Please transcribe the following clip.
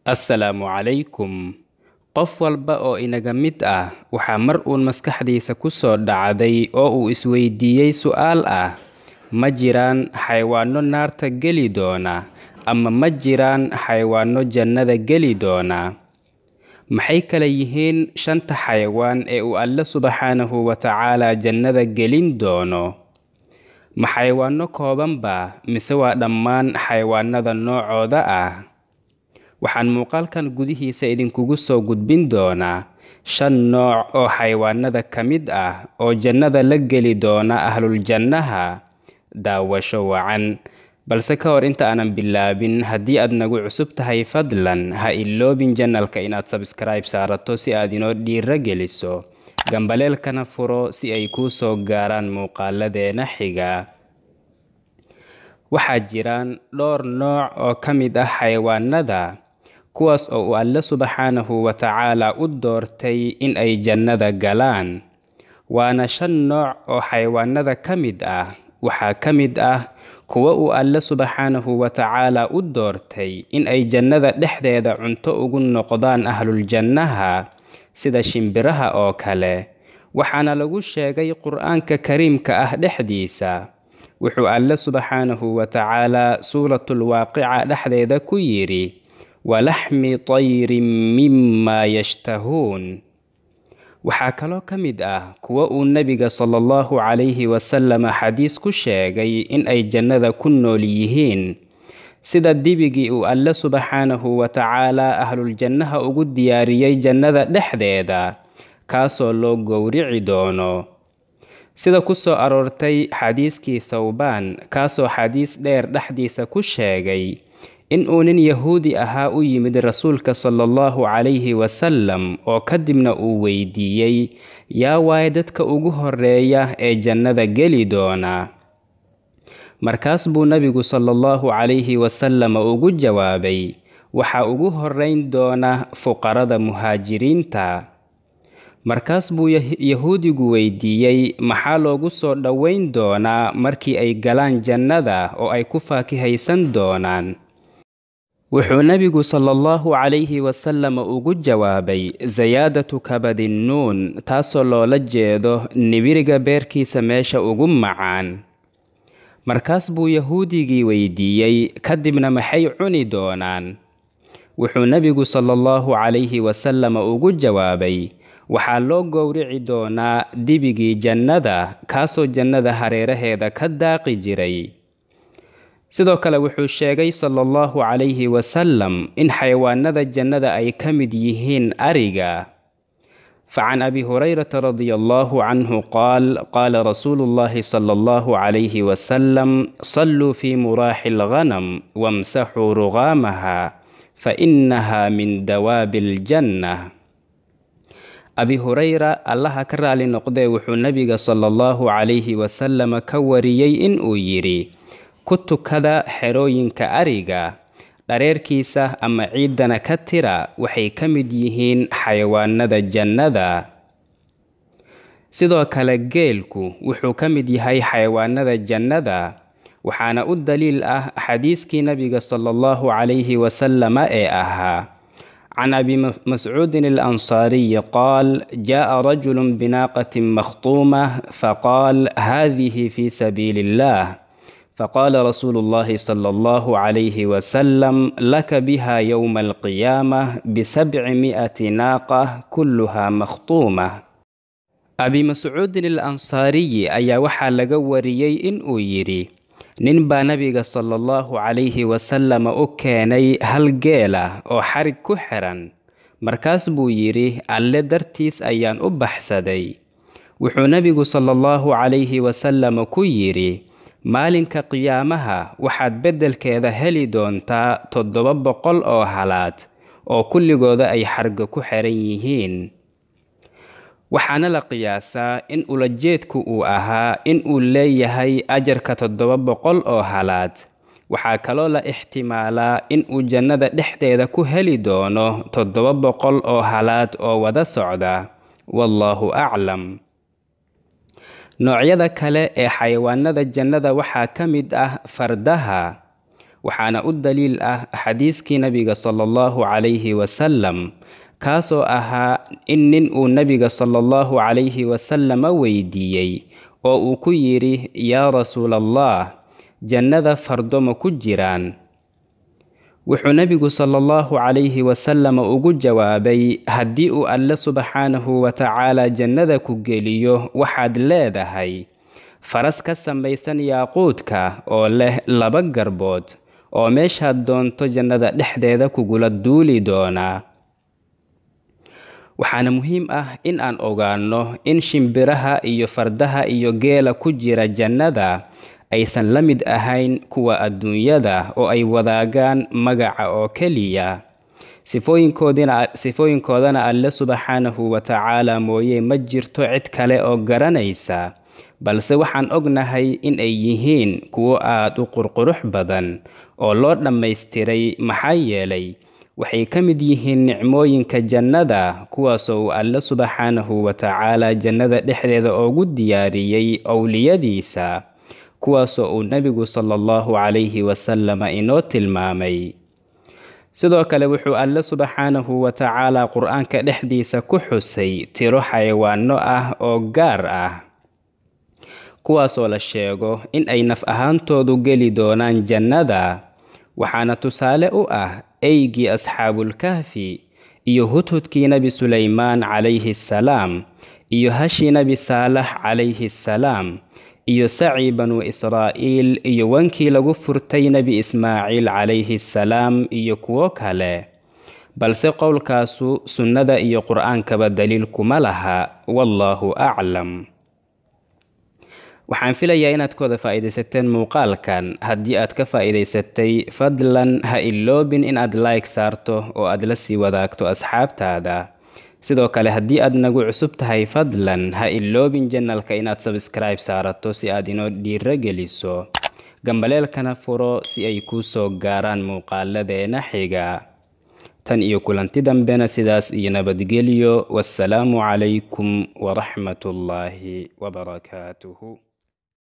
assalaamu calaykum qof walba oo inaga mid ah waxaa mar uun maskaxdiisa ku soo dhacday oo uu isweydiiyey su'aal ah ma jiraan xayawaanno naarta geli doona ama ma jiraan xayawaanno jannada geli doona maxay kala yihiin shanta xayawaan ee uu alle subxaanahu wa tacaala jannada gelin doono ma xayawaanno koobanba mise waa dhammaan xayawaanada noocooda ah waxaan muuqaalkan gudihiisa idinkugu soo gudbin doonaa shan nooc oo xayawaanada ka mid ah oo jannada la geli doona ahluljannaha daawasho wacan balse ka hor inta aanan bilaabin haddii aad nagu cusub tahay fadlan ha iloobin janalka inaad sabskribe saarato si aad inoo dhiiro geliso gambaleelkana furo si ay kuu soo gaaraan muuqaaladeena xiga waxaa jiraan dhowr nooc oo ka mid ah xayawaanada kuwaas oo uu alle subxaanahu wa tacaala u doortay in ay jannada galaan waana shan nooc oo xayawaanada ka mid ah waxaa ka mid ah kuwa uu alle subxaanahu wa tacaala u doortay in ay jannada dhexdeeda cunto ugu noqdaan ahluljannaha sida shimbiraha oo kale waxaana lagu sheegay qur-aanka kariimka ah dhexdiisa wuxuu alle subxaanahu wa tacaala suuratulwaaqica dhexdeeda ku yidhi walaxmi tayrin mimaa yashtahuun waxaa kaloo ka mid ah kuwa uu nebiga sala allahu calayhi wasalama xadiis ku sheegay in ay jannada ku nool yihiin sida dibigii uu alle subxaanahu wa tacaala ahluljannaha ugu diyaariyey jannada dhexdeeda kaasoo loo gowrici doono sida ku soo aroortay xadiiskii thawbaan kaasoo xadiis dheer dhexdiisa ku sheegay in uu nin yahuudi ahaa u yimid rasuulka sala allahu calayhi wasalam oo kadibna uu weydiiyey yaa waaye dadka ugu horeeya ee jannada geli doona markaas buu nebigu sala allahu calayhi wasalama ugu jawaabay waxaa ugu horeyn doona fuqarada muhaajiriinta markaas buu yahuudigu weydiiyey maxaa loogu soo dhoweyn doonaa markii ay galaan jannada oo ay ku faakihaysan doonaan wuxuu nebigu sala allahu calayhi wasalama ugu jawaabay sayaadatu kabadinnuun taasoo loola jeedo nibiriga beerkiisa meesha ugu macaan markaas buu yahuudigii weydiiyey kadibna maxay cuni doonaan wuxuu nebigu sala allahu calayhi wasalama ugu jawaabay waxaa loo gowrici doonaa dibigii jannada kaasoo jannada hareeraheeda ka daaqi jiray sidoo kale wuxuu sheegay sala allahu calayhi wasalam in xayawaanada jannada ay ka mid yihiin ariga facan abi hurayrata radia allahu canhu qaal qaala rasuulu llahi sala allahu calayhi wasalam salluu fii muraaxi alghanam wamsaxuu rugaamaha fainaha min dawaabi aljanna abi hurayra allaha ka raali noqdee wuxuu nebiga sala allahu calayhi wasalama ka wariyey in uu yidhi ku tukada xerooyinka ariga dhareerkiisa ama ciiddana ka tira waxay ka mid yihiin xayawaanada jannada sidoo kale geelku wuxuu ka mid yahay xayawaanada jannada waxaana u daliil ah xadiiskii nebiga sala allahu calayhi wasalama ee ahaa can abi mascuudin alansaariyi qaal jaءa rajulu binaaqatin makhtuumah faqaal hadihi fi sabiili illah faqaala rasuulu llahi sala allahu calayhi wasalam laka biha yowma alqiyaamah bisabci mi'ati naaqa kulluha makhtuumah abi mascuudin alansaariyi ayaa waxaa laga wariyey in uu yidhi nin baa nebiga sala allahu calayhi wasalama u keenay hal geela oo xarig ku xiran markaas buu yidhi alle dartiis ayaan u baxsaday wuxuu nebigu sala allahu calayhi wasalama ku yidhi maalinka qiyaamaha waxaad beddelkeeda heli doontaa toddoba boqol oo halaad oo kulligooda ay xarga ku xiran yihiin waxaana la qiyaasaa in ulajeedku uu ahaa in uu leeyahay ajarka toddoba boqol oo halaad waxaa kaloo la ixtimaalaa in uu jannada dhexdeeda ku heli doono toddoba boqol oo halaad oo wada socda wallaahu aclam noocyada kale ee xayawaanada jannada waxaa ka mid ah fardaha waxaana u daliil ah xadiiskii nabiga sala allahu calayhi wasalam kaasoo ahaa in nin uu nabiga sala allahu calayhi wasalama weydiiyey oo uu ku yidhi yaa rasuulallah jannada fardo ma ku jiraan wuxuu nebigu sala allahu calayhi wasalama ugu jawaabay haddii uu alle subxaanahu wa tacaala jannada ku geliyo waxaad leedahay faras ka samaysan yaaquudka oo leh laba garbood oo meeshaad doonto jannada dhexdeeda kugula duuli doonaa waxaana muhiim ah in aan ogaanno in shimbiraha iyo fardaha iyo geela ku jira jannada aysan la mid ahayn kuwa adduunyada oo ay wadaagaan magaca oo keliya sifooyinkoodana alle subxaanahu wa tacaala mooye ma jirto cid kale oo garanaysa balse waxaan ognahay in ay yihiin kuwo aad u qurqurux badan oo loo dhammaystiray maxaa yeelay waxay ka mid yihiin nicmooyinka jannada kuwaasoo uu alle subxaanahu wa tacaala jannada dhexdeeda ugu diyaariyey owliyadiisa kuwaasoo uu nebigu sala allahu calayhi wasalama inoo tilmaamay sidoo kale wuxuu alle subxaanahu wa tacaala qur-aanka dhexdiisa ku xusay tiro xayawaano ah oo gaar ah kuwaasoo la sheego in ay naf ahaantoodu geli doonaan jannada waxaana tusaale u ah eygii asxaabulkahfi iyo hudhudkii nebi sulaymaan calayhi salaam iyo hashii nebi saalax calayhi salaam iyo sacii banu israa'iil iyo wankii lagu furtay nebi ismaaciil calayhi salaam iyo kuwo kale balse qowlkaasu sunnada iyo qur-aankaba daliil kuma laha wallaahu aclam waxaan filayaa inaad ka wada faa'iidaysateen muuqaalkan haddii aad ka faa'iidaysatay fadlan ha iloobin inaad like saarto oo aad la sii wadaagto asxaabtaada sidoo kale haddii aad nagu cusub tahay fadlan ha iloobin janalka inaad sabskribe saarato si aad inoo dhiiro geliso gambaleelkana furo si ay kuu soo gaaraan muuqaaladeena xiga tan iyo kulanti dambena sidaas iyo nabadgelyo wassalaamu calaykum waraxmatullaahi wabarakaatuhu